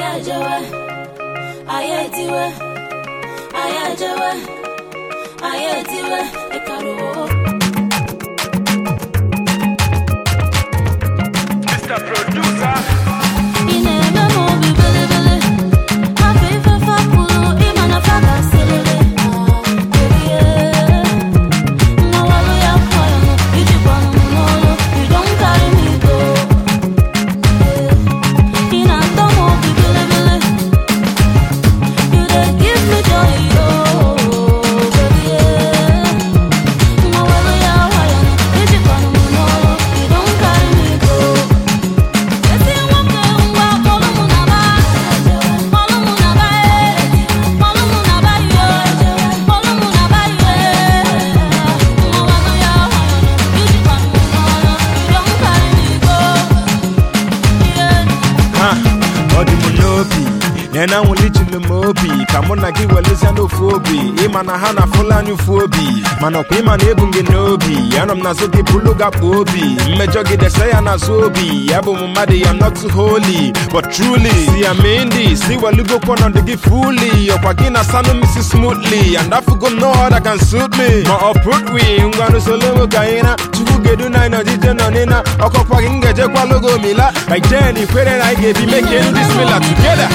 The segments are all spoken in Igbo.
ejewe anyị etiwe anyị ejewe anyị etiwe ịkaruo Mr. Producer. ị na-eme m obi bilibili afọ ife fapụrụ ịma na fa gasịrịrị erie mmawalu ya kwọrọ ijikwanụ m n'ọrụ you don't carry me go ị na-atọ m obi bilibili you dey give me joy oh baby mmawalu ya kwọrọ ijikwanụ m n'ọrụ you don't carry me go esi nwoke ngwa kpọlụ mụ na ba kpọlụ mụ na ba kpọlụ mụ na ba yo kpọlụ mụ na ba yo mmawalu ya kwọrọ ijikwanụ m n'ọrụ you don't carry me go yeah. Ha, ọ dị m n'obi na na nwụlichiri m obi ka mụ na gị welezia n'ofu obi ịma na ha na fulani ụfu obi mana ọkwa ịma na ebu m gị n'obi anọ m n'azụ gị bụlụ gakpo obi mmejọ gị dese ya n'azụ obi ya bụ m mmadụ ya not too holy but truly si ya mee ndị si welugokwa ọnọdụ gị fully ọkwa gị na sanụ misi smoothly and afugo no other can suit me ma ọ put we ngwanụ solo ka anyị na chukwu gedu na anyị nọjije nọ n'ịna ọkọkwa gị m ga-ejekwa logo mila like jen ikwere na anyị ga-ebi make end this mila together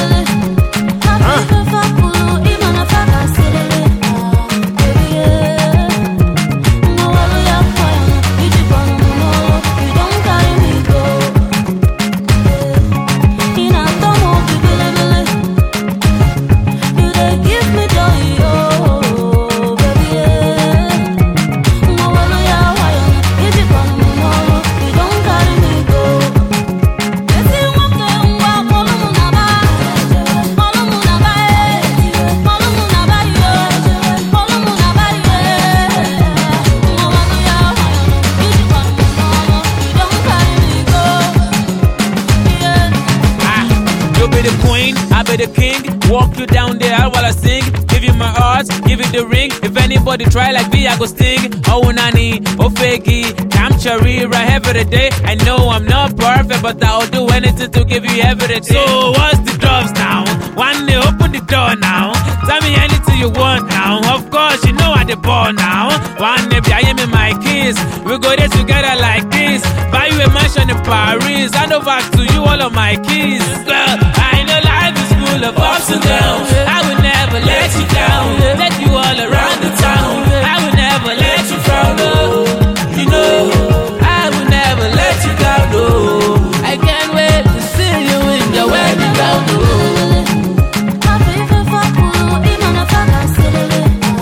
Esi nwoke ngwa kpọlụ mụ na ba kpọlụ mụ na ba kpọlụ mụ na ba yo kpọlụ mụ na ba yo mmawalu ya ijikwanụ m n'ọrụ you don't carry me go yeah. Ah, you be the queen, I be the king. Walk you down the aisle while I sing. Give you my heart, give you the ring. If anybody try like me, I go sting. Oh nani, oh fakey, I'm cherry right every day. I know I'm not perfect, but I'll do anything to give you everything. So what's the drops now? One day open the door now. Tell me anything you want now. Of course, you know I the ball now. One day I am in my kiss. We go there together like this. Buy you a mansion in Paris. Hand over to you all of my keys. Girl, I know life is full of ups and downs. I will never let you down. Let you all around the town. I will never let you frown. Oh, you know, I will never let you down. Oh, I can't wait to see you in your wedding gown. Oh. Afọ ife fapụrụ ịma na fa gasịrịrị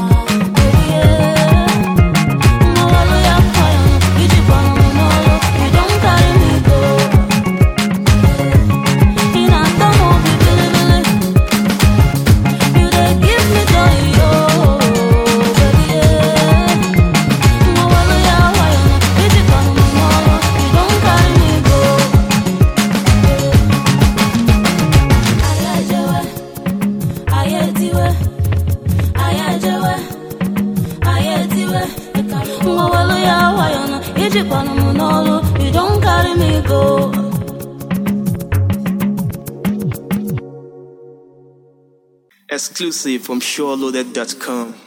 erie mmawalu ya kwọrọ ijikwanụ m n'ọrụ you don't carry me go ị na-atọ m obi bilibili you dey give me joy oh baby mmawalu ya kwọrọ ijikwanụ m n'ọrụ you don't carry me go ayajewe ayetiwe ayajewe ayetiwe mmawalu ya wayọnụ ijikwanụ m n'ọrụ you don't carry me go Exclusive from SureLoaded.com.